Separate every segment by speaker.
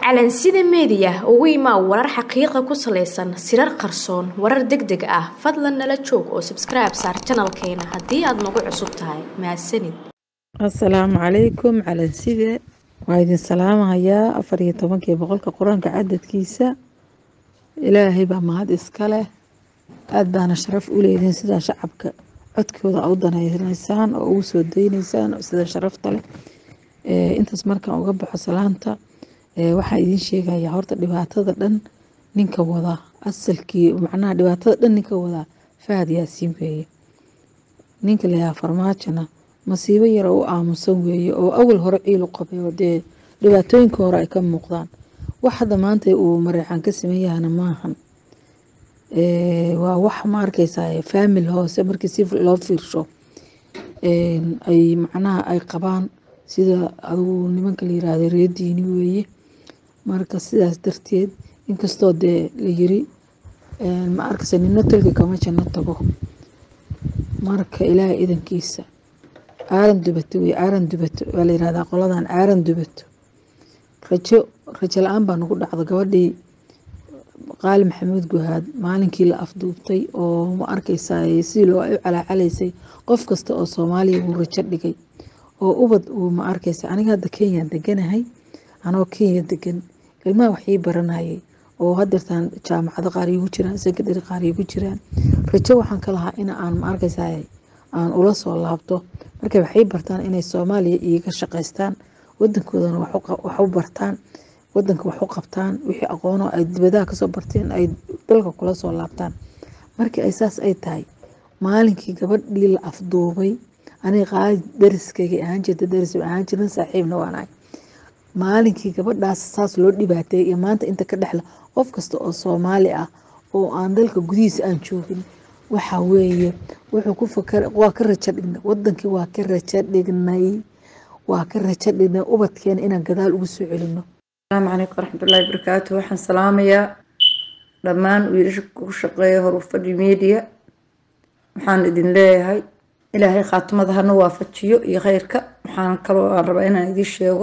Speaker 1: calansida meediya ugu imaa warar xaqiiqa ku salaysan sirar qarsoon warar deg deg ah fadlan nala joog oo sabskribe saar janalkeena haddii aad nagu cusub tahay mahadsanid
Speaker 2: asalaamu calaykum calanside waa idin salaamahayaa afar iyo tobankii boqolka qur-aanka cadadkiisa ilaahay baa mahad iska leh aada baana sharaf u leediin sidaa shacabka codkooda u danaynaysaan oo ugu soo daynaysaan sida sharafta leh intaas markaan uga baxo salaanta waxaa idiin sheegaya horta dhibaatada dhan ninka wadaa asalkii macnaha dhibaatada dhan ninka wadaa fahad yaasiin weeye ninka layahaa farmaajona masiibo yara u aamusan weeye oo awal hore ciil u qabay oo dee dhibaatooyinka hore ay ka muuqdaan wax hadda maanta uu mareexaan ka sameeyahana maahan waa wax ma arkeysaa faamil hoose markii si loo fiirsho ay macnaha ay qabaan sida adugu nimanka la yiraahdo reediini weeye marka sidaas darteed inkastoo dee la yiri ma arkaysa nino tolka kama janno tago marka ilaahay idankiisa aaran dubato wey aaran dubato waa la yirahdaa qoladan aaran dubato rajo rajo la-aan baa nagu dhacdo gabadhii qaali maxamuud guhaad maalinkii la afduubtay oo ma arkeysaa si loo u calaacalaysay qof kasta oo soomaaliya wuu rajo dhigay oo ubad uu ma arkeysa aniga hadda kenya deganahay anoo kenya degan ilmaha waxii baranayay oo hadeertaan jaamacado qaar igu jiraan secondary qaar igu jiraan rajo waxaan ka lahaa in aan ma arkeysa aan ula soo laabto marka waxay bartaan inay soomaaliya iiga shaqaystaan wadankoodana wax u bartaan wadanka wax u qabtaan wixii aqoono ay dibadaha kasoo barteen ay dalka kula soo laabtaan markii ay saas ay tahay maalinkii gabadhii la afduubay aniga qaali dariskayga ahaan jirta daris ahaan jirin saaxiibna waanahay maalinkii gabadhaas saas loo dhibaateeyay iyo maanta inta ka dhexla qof kasta oo soomaali ah oo aan dalka gudihiisa aan joogin waxa weeye wuxuu ku fakar waa ka rajo dhignay wadankii waa ka rajo dhignay waa ka rajo dhignay ubadkeena inaan gadaal ugu soo celino
Speaker 3: asalaamu calaykum waraxmatullaahi barakaatu waxaan salaamayaa dhammaan wiilasha ku shaqeeya horufadhi media waxaan idin leeyahay ilaahay khaatimada hana waafajiyo iyo kheyrka waxaan kaloo aan rabaa inaan idiin sheego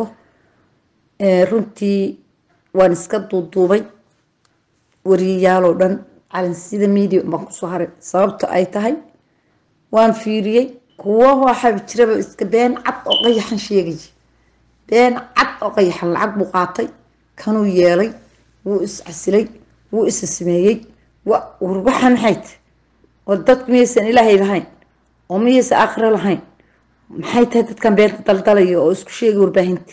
Speaker 3: runtii waan iska duuduubay wariyayaaloo dhan calansida media baan kusoo haray sababta ay tahay waan fiiriyey kuwo waxaa jiraba iska been cad oo qayaxan sheegay been cad oo qayaxan lacag buu qaatay kanuu yeelay wuu iscasilay wuu isa sameeyey waxaan maxay tahay oo dadku miyaysan ilaahay lahayn oo miyaysan aakhiro lahayn maxay tahay dadkan beenta daldalaya oo isku sheegay warbaahinta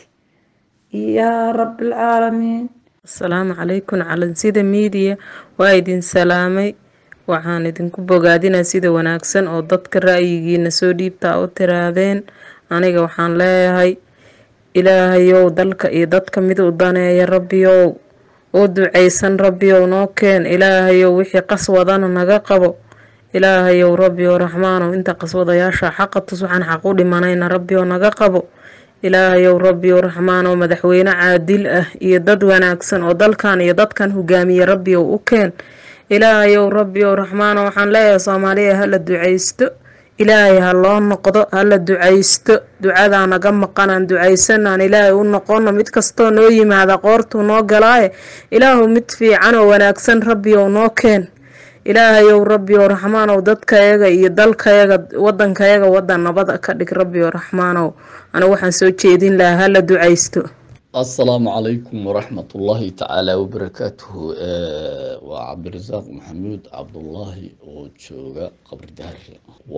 Speaker 3: yaa rabbilcaalamiin
Speaker 2: asalaamu calaykum calansida media waa idin salaamay waxaan idinku bogaadinaa sida wanaagsan oo dadka ra'yigiina soo dhiibtaa u tiraadeen aniga waxaan leeyahay ilaahayow dalka iyo dadka mid u daneeya rabbiyow oo ducaysan rabbiyow noo keen ilaahayow wixii qaswadana naga qabo ilaahayow rabbiyow raxmaanow inta qaswadayaasha xaqa tus waxaan xaq u dhimanayna rabbiyow naga qabo ilaahayow rabbiyow raxmaanow madaxweyne caadil ah iyo dad wanaagsan oo dalkan iyo dadkan hogaamiye rabbiyow u keen ilaahayow rabbiyow raxmaanow waxaan leeyahay soomaaliya hala ducaysto ilaahay ha loo noqdo hala ducaysto ducadaa naga maqanaan ducaysanaan ilaahay u noqono mid kastoo noo yimaada qoortuu noo galaaye ilaahu mid fiican oo wanaagsan rabbiyow noo keen ilaahayow rabbiyow raxmaanow dadkayaga iyo dalkayaga wadankayaga wadan nabada ka dhig rabbiyow raxmaanow anigu waxaan soo jeedin lahaa hala ducaysto
Speaker 4: asalaamu calaykum waraxmat ullaahi tacaala wabarakaatuhu waa cabdirasaaq maxamuud cabdullaahi oo jooga qabri dahare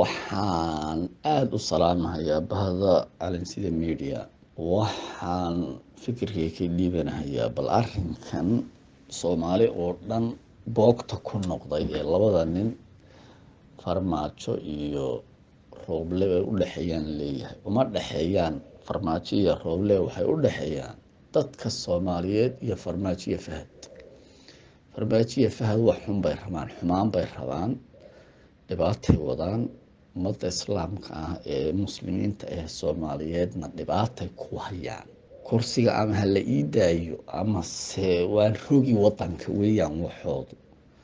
Speaker 4: waxaan aada u salaamahayaa bahda calansida media waxaan fikirkay ka dhiibanahayaa bal arinkan soomaali oo dhan boogta ku noqday ee labada nin farmaajo iyo rooble ay u dhexeeyaan leeyahay uma dhexeeyaan farmaajo iyo rooble waxay u dhexeeyaan dadka soomaaliyeed iyo farmaajo iyo fahad farmaajo iyo fahad wax xun bay rabaan xumaan bay rabaan dhibaatay wadaan ummadda islaamka ah ee muslimiinta ee soomaaliyeedna dhibaatay ku hayaan kursiga ama ha la ii daayo amase waan rogi wadanka weeyaan waxoodu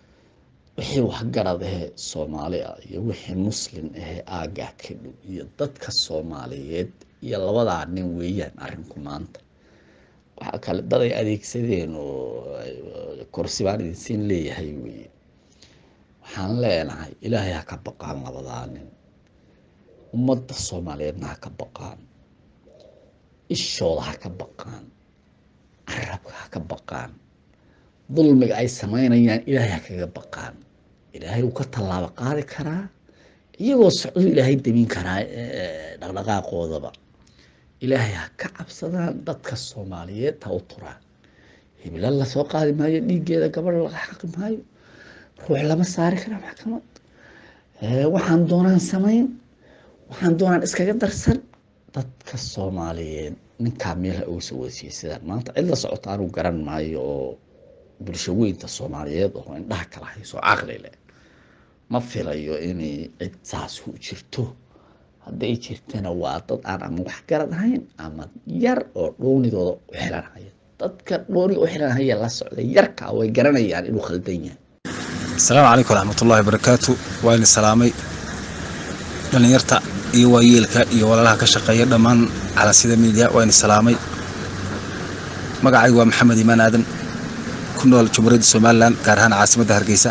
Speaker 4: wixii waxgarad ahee soomaali ah iyo wixii muslim ahee aagah ka dhow iyo dadka soomaaliyeed iyo labadaa nin weeyaan arinku maanta waxaa kale dad ay adeegsadeen oo kursi baan idinsiin leeyahay weye waxaan leenahay ilaahay ha ka baqaan labadaa nin ummadda soomaaliyeedna ha ka baqaan ishooda ha ka baqaan carabka ha ka baqaan dulmiga ay samaynayaan ilaahay ha kaga baqaan ilaahay wuu ka tallaabo qaadi karaa iyagoo socdo ilaahay demin karaa dhaqdhaqaaqoodaba ilaahay ha ka cabsadaan dadka soomaaliyeed ha u turaan hibla lasoo qaadi maayo dhiiggeeda gabadha laga xaqi maayo ruux lama saari kara maxkamad waxaan doonaan samayn waxaan doonaan iskaga darsan dadka soomaaliyeed ninkaa meelha uga soo wasiiyey sidaan maanta cid la socota anuu garan maayo oo bulsho weynta soomaaliyeed oo indhaha kala hayso caqli leh ma filayo inay cid saas ku jirto hadday jirtana waa dad aan ama wax garad ahayn ama yar oo dhoonidooda u xilanhaya dadka dhooni u xilanhaya la socda yarka way garanayaan inuu khaldan yahay
Speaker 5: asalaamu calaykum waraxmatullaahi barakaatu waa idin salaamay dhallinyarta iyo waayeelka iyo walaalaha ka shaqeeya dhammaan calansida miidiya waa idin salaamay magacaygu waa maxamed imaan aadan ku nool jumhuuriyadda somalilan gaar ahaan caasimadda hargeysa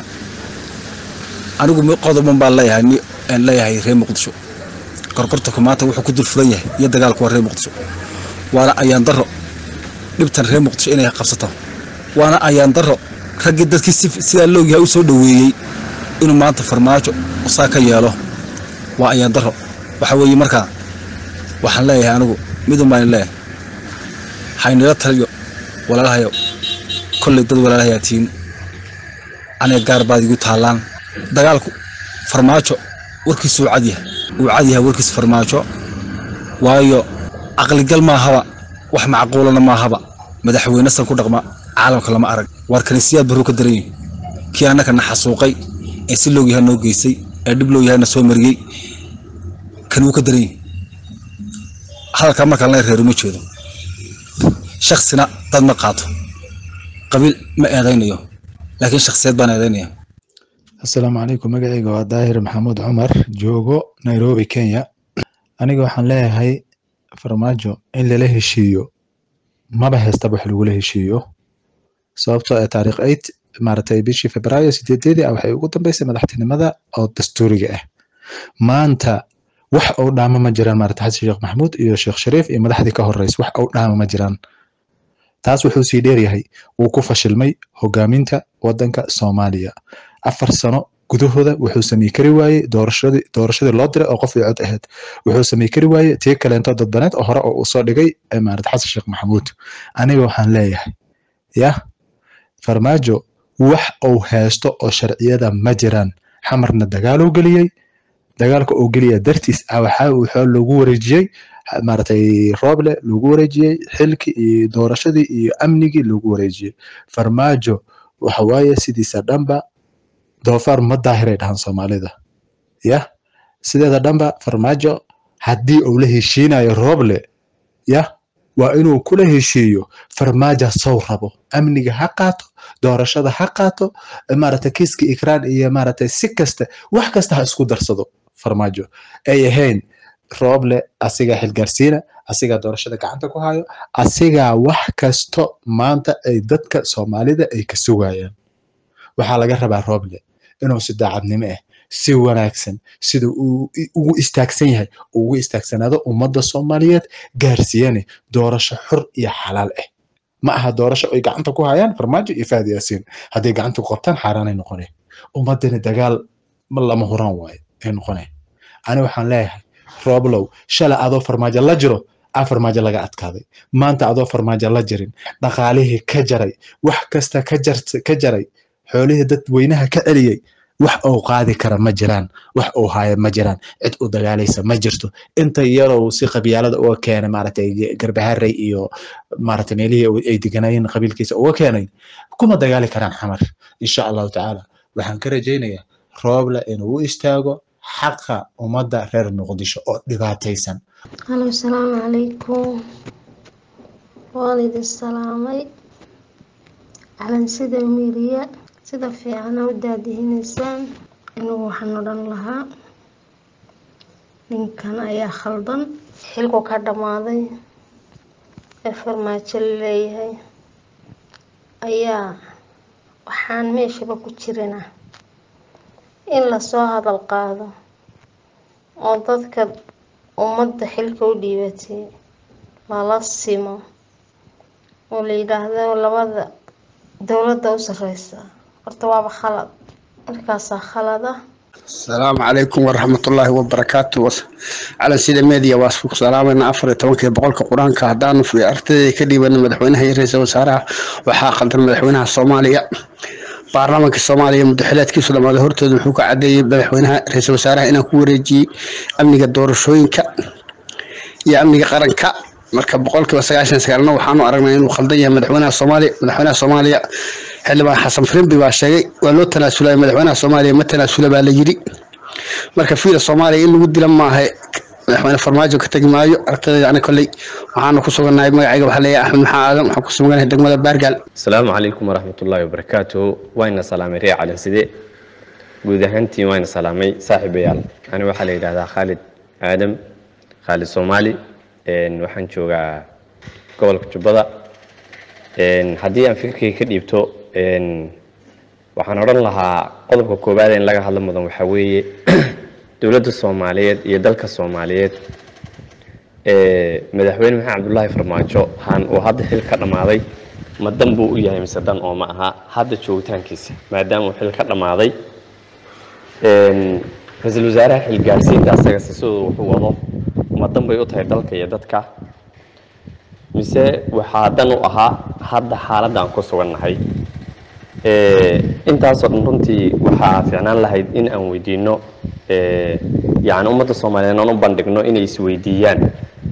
Speaker 5: anigu qodoban baan leeyahay leeyahay reer muqdisho gorgortanku maanta wuxuu ku dul furan yahay iyo dagaalku waa reer muqdisho waana ayaan daro dhibtan reer muqdisho inay qabsato waana ayaan daro raggii dadkii sidaa loogyahay u soo dhoweeyey inuu maanta farmaajo saa ka yeelo waa ayaan daro waxa weeye markaa waxaan leeyahay anigu midun baan leeyahay haynila taliyo walaalahayo kolley dad walaalahayaa tihiin aniga gaar baad igu taallaan dagaalku farmaajo warkiisu uu cadyahay uu cadyahay warkiisa farmaajo waayo caqligal maahaba wax macquulana maahaba madaxweyne san ku dhaqma caalamka lama arag waar kanisiyaad baruu ka daran yihin kii annaka na xasuuqay ee si loog yahay noo geystay ee dhib loog yahay na soo mariyey kan wuu ka daran yihin hadalkaa markaan la reero ma jeedo shaksina dad ma qaato qabiil ma eedaynayo laakiin shaksiyad baan eedaynaya
Speaker 6: assalaamu calaykum magacayga waa daahir maxamuud cumar joogo nairobi kenya aniga waxaan leeyahay farmaajo in lala heshiiyo maba heystaba wax lagula heshiiyo sababtoo ee taariikh eight maaragtay bishii febraayo sideedeedii ah waxay ugu dambeysay madaxtinimada oo dastuuriga ah maanta wax uu dhaama ma jiraan maaragtay xasan sheekh maxamuud iyo sheekh shariif iyo madaxdii ka horreys wax uu dhaama ma jiraan taas wuxuu sii dheeryahay wuu ku fashilmay hogaaminta waddanka soomaaliya afar sano gudahooda wuxuu samey kari waayey doorashadii doorashadii loo diray oo qof ii cod ahayd wuxuu samey kari waayey tii kaleento dadbaneed oo hore oo uu soo dhigay maaragtay xasan sheekh maxamuud aniga waxaan leeyahay yah farmaajo wax uu haysto oo sharciyada ma jiraan xamarna dagaaluu geliyey dagaalka uu geliya dartiis ah waxaa wuxuu lagu wareejiyey maaragtay rooble lagu wareejiyey xilkii iyo doorashadii iyo amnigii lagu wareejiyey farmaajo waxa waaye sidiisa dhanba doofaar ma daahiray dhahan soomaalida yah sideeda dhanba farmaajo haddii uu la heshiinayo rooble yah waa inuu kula heshiiyo farmaaja sow rabo amniga ha qaato doorashada ha qaato maaragtay kiiska ikraan iyo maaragtay si kasta wax kasta ha isku darsado farmaajo ay ahayn rooble asigaa xilgaarsiina asigaa doorashada gacanta ku hayo asigaa wax kasto maanta ay dadka soomaalida ay ka sugayaan waxaa laga rabaa rooble inuu si daacadnimo ah si wanaagsan sida uu ugu istaagsan yahay ugu istaagsanaado ummadda soomaaliyeed gaarsiiyane doorasho xur iyo xalaal ah ma aha doorasho ay gacanta ku hayaan farmaajo iyo faadi yaasiin hadday gacanta ku qabtaan xaaraanay noqone ummaddani dagaal lama huraan waaye ay noqone ani waxaan leeyahay rooblow shala adoo farmaajo la jiro a farmaajo laga adkaaday maanta adoo farmaajo la jirin dhaqaalihii ka jaray wax kasta ka jaray xoolihii dadweynaha ka celiyey wax uu qaadi kara ma jiraan wax uu haayo ma jiraan cid u dagaalaysa ma jirto inta yarow si qabyaalada uga keenay maaragtay garbaharey iyo maaragtay meelihii ay deganayeen qabiilkiisa uga keenay kuma dagaali karaan xamar insha allahu tacaala waxaan ka rajaynayaa rooble inuu u istaago xaqa ummadda reer muqdisho oo dhibaataysan
Speaker 7: halo asalaamu calaykum waan idin salaamay calansida miiriya sida fiicana u daadihinaysaan inuu waxaan odhan lahaa ninkan ayaa khaldan xilku ka dhammaaday ee farmaajo la leeyahay ayaa waxaan meeshaba ku jirina in lasoo hadal qaado oo dadka ummadda xilka u dhiibatay lala simo oo la yidhaahdo labada dowladda u sareysa horta waaba khalad markaasaa khalad ah
Speaker 8: asalaamu calaykum waraxmatullaahi wabarakaatu calan sida media waa isku salaamayna afar iyo tobankii boqolka qur-aanka haddaanu ardayda ka dhiibana madaxweynaha iyo ra-iisul wasaaraha waxaa qaldan madaxweynaha soomaaliya baarlamaanka soomaaliya muddaxileedkiisu dhamaaday hortooda wuxuu ka cadeeyey madaxweynaha ra-iisul wasaaraha inaan ku wareejiyey amniga doorashooyinka iyo amniga qaranka marka boqolkiiba sagaashan sagaalna waxaanu aragnay inuu khaldan yahay madaxweynaha soomaaliya madaxweynaha soomaaliya xildhibaan xasan firimbi baa sheegay waa loo tanaasulay madaxweynaha soomaaliya ma tanaasula baa la yiri marka fiila soomaaliya in lagu dila maaha madaxweyne farmaajo ka tegi maayo aragtidayda ani kolley waxaanu ku sugannahay magacayga waxaa leeyahay axmed maxaa aadan waxaan ku suganahay degmada baargaal
Speaker 9: asalaamu calaykum waraxmatullaahi wabarakaatuhu wayna salaamay ree calin side guud ahaantiin wayna salaamay saaxiibayaal ani waxaa la yidhahdaa khaalid aadam khaalid soomaali waxaan joogaa gobolka jubbada haddii aan fikirkayga ka dhiibto waxaan odhan lahaa qodobka koowaad in laga hadlo mudan waxaa weeye dowladda soomaaliyeed iyo dalka soomaaliyeed madaxweyne maxamed cabdulaahi farmaajo han uu hadda xil ka dhammaaday ma dan buu u yahay mise dan oo ma aha hadda joogitaankiisa maadaama uu xil ka dhammaaday ra-iisul wasaaraha xilgaarsiinta asagase siduu wuxuu wado ma dan bay u tahay dalka iyo dadka mise waxaa dan u ahaa hadda xaaladda aan ku sugannahay intaasoo dhan runtii waxaa fiicnaan lahayd in aan weydiino yani ummadda soomaaliyeed aan u bandhigno inay isweydiiyaan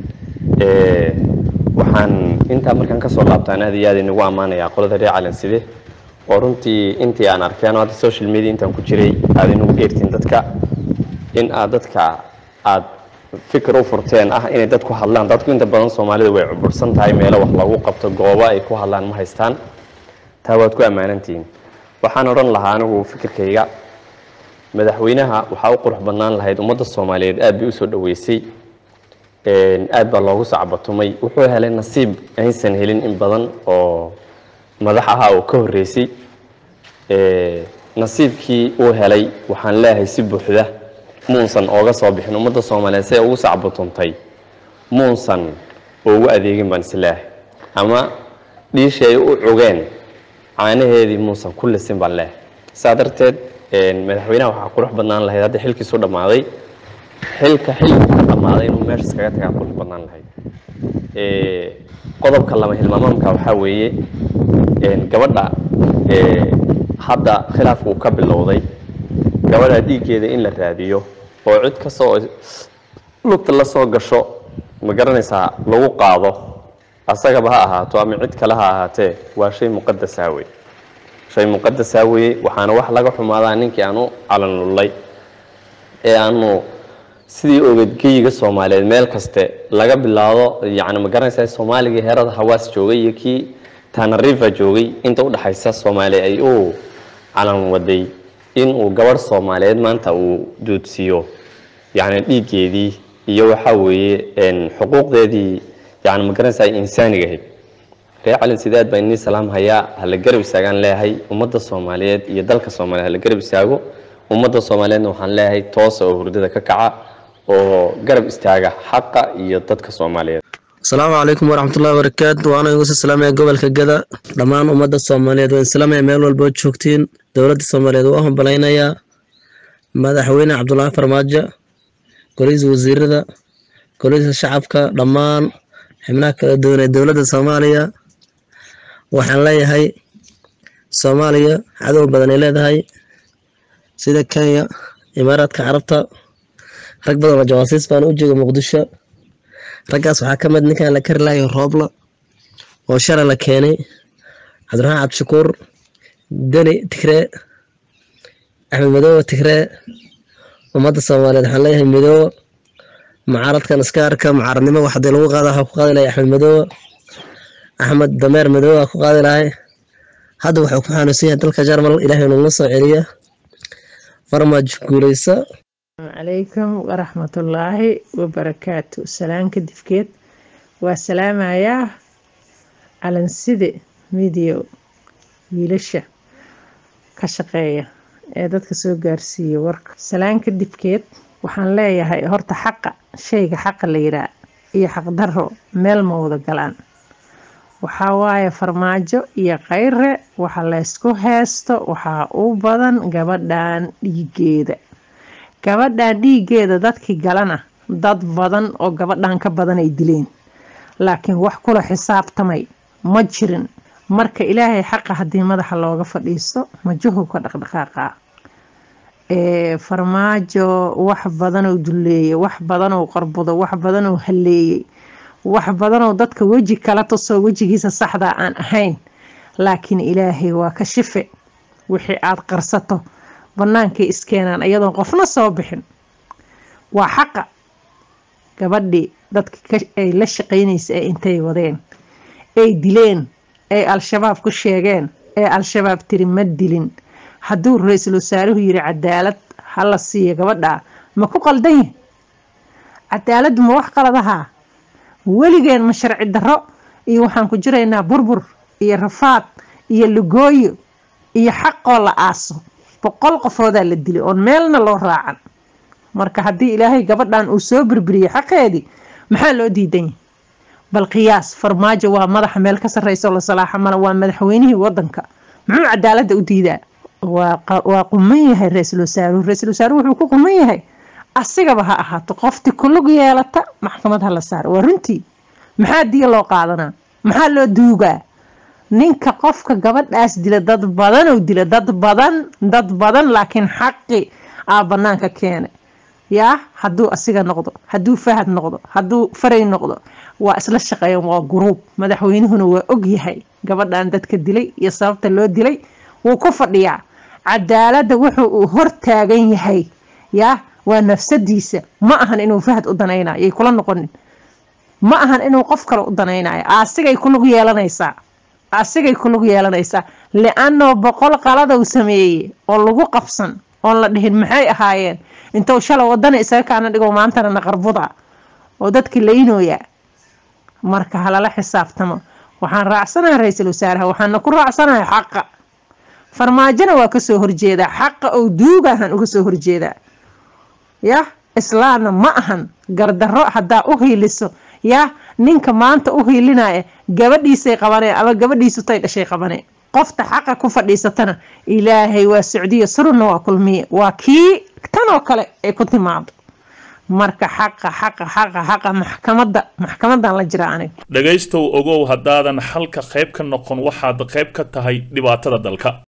Speaker 9: waxaan intaa markaan kasoo laabtaan aad iyo aad inagu ammaanayaa qolada reer calanside oo runtii intii aan arkeen hadda social media intaan ku jiray aad inagu dheertiin dadka in aad dadka aad fikir u furteen ah inay dadku hadlaan dadku inta badan soomaalida way cubursan tahay meelo wax lagu qabto goobo ay ku hadlaan ma haystaan taa waad ku ammaanantihiin waxaan odhan lahaa anigu fikirkayga madaxweynaha waxaa u qurux badnaan lahayd ummadda soomaaliyeed aad bay usoo dhaweysay aad baa loogu sacbatumay wuxuu helay nasiib aysan helin in badan oo madax ahaa oo ka horreysay nasiibkii uu helay waxaan leeyahay si buuxda muusan ooga soo bixin ummadda soomaaliyeed siday ugu sacbatuntay muusan ugu adeegin baan isleeyahay ama dhiishii ay u cugeen caanaheedii muusan ku lisin baan leeyahay saa darteed madaxweynaha waxaa qurux badnaan lahayd hadda xilkiisu dhammaaday xilka xilku ka dhammaaday inuu meeshaas kaga tagaa qurux badnaan lahayd qodobka lama hilmaamaamka waxaa weeye gabadha hadda khilaafku ka bilowday gabadha dhiiggeeda in la raadiyo oo cid kastoo lugta la soo gasho ma garanaysaa lagu qaado asagaba ha ahaato ama cid kale ha ahaatee waa shay muqadasaa wey shay muqadasaa weye waxaana wax laga xumaadaa ninkii aanu calanlullay ee aanu sidii ogadgeyiga soomaaliyeed meel kaste laga bilaabo yani ma garanaysaa soomaaligii heerada hawaas joogay iyo kii tanarifa joogay inta udhexaysa soomaaliya ay u calan waday inuu gabadh soomaaliyeed maanta uu duudsiiyo yani dhiiggeedii iyo waxaa weeye xuquuqdeedii yani ma garanaysaa insaaniga ahayd reer calin sidaad baa inii salaam hayaa hala garab istaagaan leeyahay ummadda soomaaliyeed iyo dalka soomaaliyeed hala garab istaago ummadda soomaaliyeedna waxaan leeyahay toosa oo hurdada ka kaca oo garab istaaga xaqa iyo dadka soomaaliyeed
Speaker 10: asalaamu calaykum waraxmatullahi wabarakaatu waana igu salaamaya gobolka gada dhammaan ummadda soomaaliyeed waan islaamaya meel walboo joogtiin dowladda soomaaliyeed waa hambalaynayaa madaxweyne cabdulaahi farmaajo golihiisa wasiirada golihiisa shacabka dhammaan xibnaha kala duwan ee dowladda soomaaliya waxaan leeyahay soomaaliya cadow badan ay leedahay sida kenya imaaraadka carabta rag badan oo jawaasiis baan u jooga muqdisho raggaas waxaa ka mid ninkan la kari lahayo roobla oo shalay la keenay cabdiraxmaan cabdishakuur deni tigree axmed madoobe tigree ummadda soomaaliyeed waxaan leeyahay midoobe mucaaradkan iska arka mucaaradnimo wax hadii lagu qaada waxaa ku qaadi lahay axmed madoobe axmed dameer madoobe aa ku qaadi lahay hadda wuxuu ku xanuunsan yahay dalka jarmal ilaahay nagula soo celiya farmaajo guuleysa
Speaker 11: calaykum waraxmatullaahi wabarakaatu salaan kadibkeed waa salaamayaa
Speaker 2: calanside midio wiilasha ka shaqeeya ee dadka soo gaarsiiya warka salaan kadibkeed waxaan leeyahay horta xaqa shayga xaqa la yiraa iyo xaqdarro meel ma wada galaan waxaa waaye farmaajo iyo khayre waxa laysku heesto waxaa u badan gabadhan dhiigeeda gabadhan dhiigeeda dadkii galana dad badan oo gabadhan ka badan ay dileen laakiin wax kula xisaabtamay ma jirin marka ilaahay xaqa haddii madaxa looga fadhiisto majuhu ka dhaqdhaqaaqa farmaajo wax badanoo duleeyay wax badanoo qarbudo wax badanoo haleeyay wax badanoo dadka weji kala tusoo wejigiisa saxdaa aan ahayn laakiin ilaahay waa ka shife wixii aad qarsato bannaankay iskeenaan iyadoon qofna soo bixin waa xaqa gabadhii dadka ay la shaqaynaysa ee intay wadeen ay dileen ay al-shabaab ku sheegeen ee al-shabaab tiri ma dilin hadduu ra-iisul wasaaruhu yiri cadaalad hala siiya gabadha ma ku qaldan yahi cadaaladdu ma wax qaladahaa weligeen ma sharci darro iyo waxaan ku jiraynaa burbur iyo rafaad iyo lugooyo iyo xaqoo la aaso boqol qofoodaa la dilay oon meelna loo raacan marka haddii ilaahay gabadhan uu soo birbiriyey xaqeedii maxaa loo diidan yahay bal qiyaas farmaajo waa madaxa meel ka sarreysa oo la salaaxa mala waa madaxweynihii wadanka muxuu cadaaladda u diidaa waa quman yahay ra-iisul wasaaruhu ra-iisul wasaaruhu wuxuu ku quman yahay asigaba ha ahaato qofti kulug yeelata maxkamad ha la saaro waa runtii maxaa diya loo qaadanaa maxaa loo duugaa ninka qofka gabadhaas dila dad badanoo dila dad badan dad badan laakiin xaqi aa banaanka keenay yaa hadduu asiga noqdo hadduu fahad noqdo hadduu faray noqdo waa isla shaqeeyan waa guruub madaxweynuhuna waa og yahay gabadhan dadka dilay iyo sababta loo dilay wuu ku fadhiyaa cadaaladda wuxuu uu hortaagan yahay yaa waa nafsadiisa ma ahan inuu fahad u danaynayo yay kula noqonin ma ahan inuu qof kale u danaynayo asigay kulug yeelanaysaa asigay kulug yeelanaysaa li-anoo boqol qaladow sameeyey oo lagu qabsan oon la dhihin maxay ahaayeen intuu shala wadana isaga kaana dhigo maantana naqarbuda oo dadkii laynooya marka halala xisaabtamo waxaan raacsanahay ra-iisul wasaaraha waxaana ku raacsanahay xaqa farmaajona waa kasoo horjeedaa xaqa oo duugahan uga soo horjeedaa yah islaamna ma ahan gardarro haddaa u hiiliso yah ninka maanta u hiilinaya gabadhiisay qabaneen ama gabadhiisu tay dhashay qabaneen qofta xaqa ku fadhiisatana ilaahay waa socdiyo surunna waa kulmiye waa kii tanoo kale ay ku timaado marka xaqa xaqa xaqa xaqa maxkamadda maxkamadan la jira aniga
Speaker 11: dhegaystow ogow haddaadan xalka qayb ka noqon waxaad qayb ka tahay dhibaatada dalka